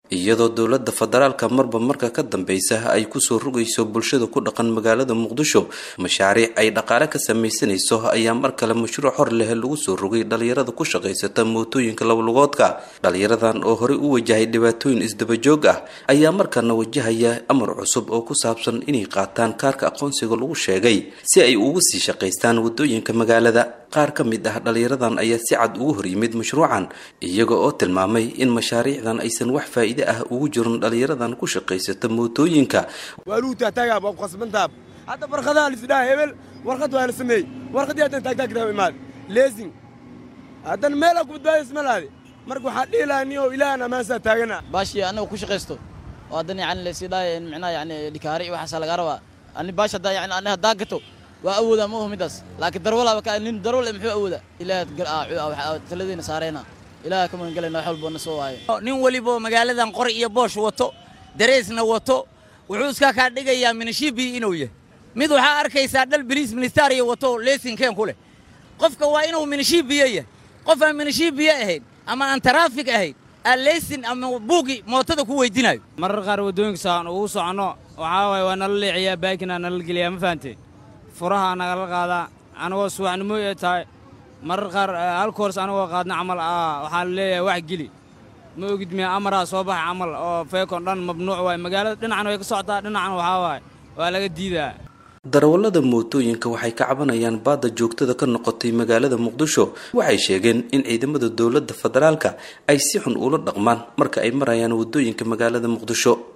iyadoo dowladda federaalka marba marka ka dambeysa ay kusoo rogayso bulshada ku dhaqan magaalada muqdisho mashaariic ay dhaqaale ka samaysanayso ayaa mar kale mashruuc hor leh lagu soo rogay dhalinyarada ku shaqaysata mootooyinka labalugoodka dhalinyaradan oo horey u wajahay dhibaatooyin isdabajoog ah ayaa markana wajahaya amar cusub oo ku saabsan inay qaataan kaarka aqoonsiga lagu sheegay si ay ugu sii shaqaystaan wadooyinka magaalada qaar ka mid ah dhalinyaradan ayaa si cad ugu hor yimid mashruucan iyaga oo tilmaamay in mashaariicdan aysan wax faa'iide ah ugu jirin dhalinyaradan ku shaqaysata mootooyinka waaluutaatagaa waa ku khasbantaab hadda warqadaha lisdhaha hebel warqad waa la sameeyey warqadii haddan taagtaagtaa imaad leesing haddan meelaa ku badbaadaysa ma laade marka waxaa dhihi lahaa ni oo ilaahan ammaansaa taagana baashii annaga ku shaqaysto oo haddan yani laysidhaaya in micnaha yani dhikaari iyo waxaasaa lagaa rabaa ani baash haddaa yani ani haddaa gato waa awoodaa ma oho middaas laakiin darwalaaba ka nin darwal muxuu awoodaa ilaah taladiina saarayna ilaah ka magan galayna wax walboo na soo waayo nin welibo magaaladan qori iyo boosh wato dareesna wato wuxuu iska kaa dhigayaa minishibi inuu yahay mid waxaa arkaysaa dhal biliis ministariya wato leesinkeen ku leh qofka waa inuu minishibiye yahay qof aan minishibiye ahayn ama aan taraafig ahayn aan leysin ama buugi mootada ku weydinayo marar qaar waddooyinka saan ugu soconno waxaa waaye waa nala leeciyaa baakinaa nala geliyaa ma fahanteen furaha nagala qaadaa anagoo subaxnimo ee tahay marar qaar hal koors anagoo qaadna camal waxaa la leeyahay wax geli ma ogid miya amaraa soo baxa camal oo feekon dhan mamnuuc waay magaalada dhinacan way ka socotaa dhinacan waxaa waaye waa laga diidaa darawallada mootooyinka waxay ka cabanayaan baadda joogtada ka noqotay magaalada muqdisho waxay sheegeen in ciidamada dowladda federaalka ay si xun ula dhaqmaan marka ay marayaan waddooyinka magaalada muqdisho